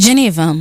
Geneva.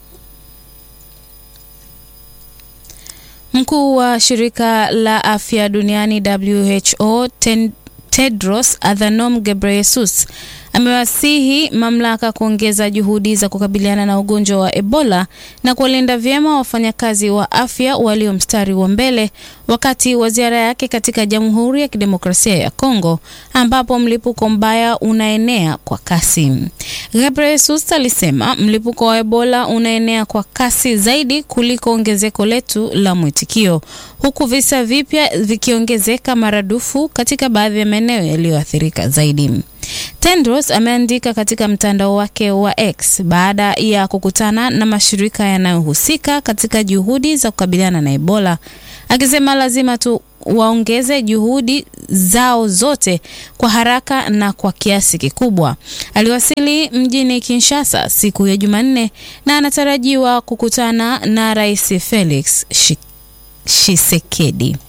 Mkuu wa shirika la afya duniani WHO ten, Tedros Adhanom Ghebreyesus amewasihi mamlaka kuongeza juhudi za kukabiliana na ugonjwa wa Ebola na kuwalinda vyema wafanyakazi wa afya walio mstari wa mbele wakati wa ziara yake katika Jamhuri ya Kidemokrasia ya Kongo ambapo mlipuko mbaya unaenea kwa kasi. Ghebreyesus alisema mlipuko wa Ebola unaenea kwa kasi zaidi kuliko ongezeko letu la mwitikio, huku visa vipya vikiongezeka maradufu katika baadhi ya maeneo yaliyoathirika zaidi. Tedros ameandika katika mtandao wake wa X baada ya kukutana na mashirika yanayohusika katika juhudi za kukabiliana na Ebola, akisema lazima tu waongeze juhudi zao zote kwa haraka na kwa kiasi kikubwa. Aliwasili mjini Kinshasa siku ya Jumanne na anatarajiwa kukutana na Rais Felix Tshisekedi.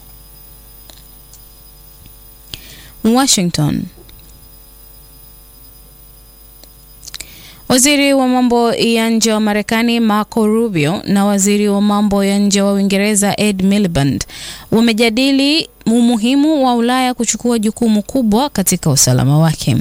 Washington. Waziri wa mambo ya nje wa Marekani Marco Rubio na waziri wa mambo ya nje wa Uingereza Ed Miliband wamejadili umuhimu wa Ulaya kuchukua jukumu kubwa katika usalama wake.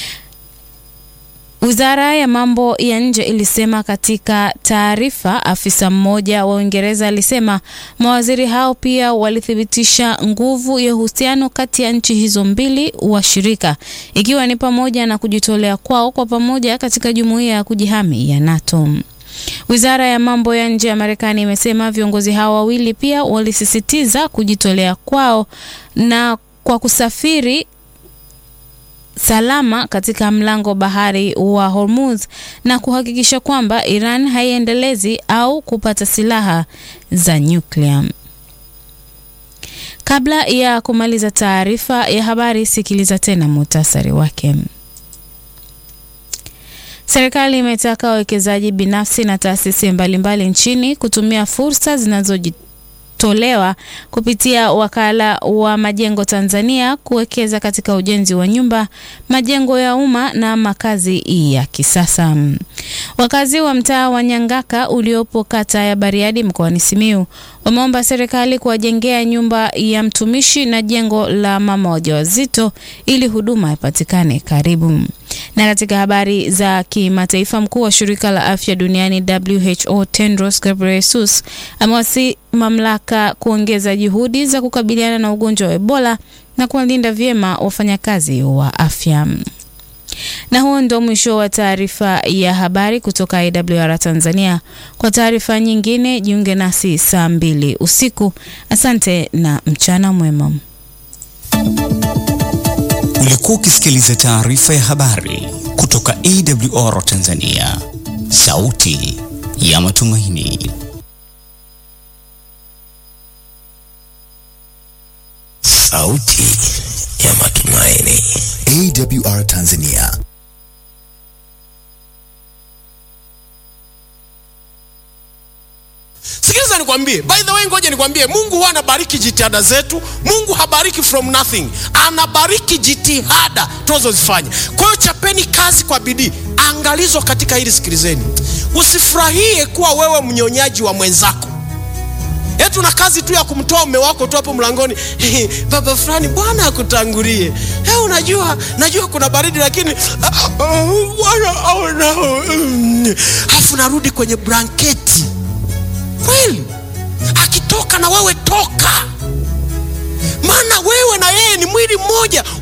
Wizara ya mambo ya nje ilisema katika taarifa. Afisa mmoja wa Uingereza alisema mawaziri hao pia walithibitisha nguvu ya uhusiano kati ya nchi hizo mbili washirika, ikiwa ni pamoja na kujitolea kwao kwa pamoja katika jumuiya ya kujihami ya NATO. Wizara ya mambo ya nje ya Marekani imesema viongozi hao wawili pia walisisitiza kujitolea kwao na kwa kusafiri salama katika mlango bahari wa Hormuz na kuhakikisha kwamba Iran haiendelezi au kupata silaha za nyuklia. Kabla ya kumaliza taarifa ya habari, sikiliza tena muhtasari wake. Serikali imetaka wawekezaji binafsi na taasisi mbalimbali nchini kutumia fursa zinazoji tolewa kupitia wakala wa majengo Tanzania kuwekeza katika ujenzi wa nyumba, majengo ya umma na makazi ya kisasa. Wakazi wa mtaa wa Nyangaka uliopo kata ya Bariadi mkoani Simiyu wameomba serikali kuwajengea nyumba ya mtumishi na jengo la mama wajawazito ili huduma ipatikane karibu. Na katika habari za kimataifa, mkuu wa shirika la afya duniani WHO Tedros Ghebreyesus amewasi mamlaka kuongeza juhudi za kukabiliana na ugonjwa wa Ebola na kuwalinda vyema wafanyakazi wa afya. Na huo ndio mwisho wa taarifa ya habari kutoka IWR Tanzania. Kwa taarifa nyingine jiunge nasi saa mbili usiku. Asante na mchana mwema. Ulikuwa ukisikiliza taarifa ya habari kutoka AWR Tanzania, sauti ya matumaini. Sauti ya matumaini. AWR Tanzania. Sikiliza nikwambie, by the way, ngoja nikwambie, Mungu huwa anabariki jitihada zetu. Mungu habariki from nothing, anabariki jitihada tunazozifanya. Kwa hiyo chapeni kazi kwa bidii. Angalizo katika hili, sikilizeni, usifurahie kuwa wewe mnyonyaji wa mwenzako. Eti una kazi tu ya kumtoa mume wako tu hapo mlangoni, baba fulani, Bwana akutangulie. Hey, unajua najua kuna baridi lakini Bwana aona. Afu narudi kwenye blanketi kweli, akitoka na wewe toka, maana wewe na yeye ni mwili mmoja.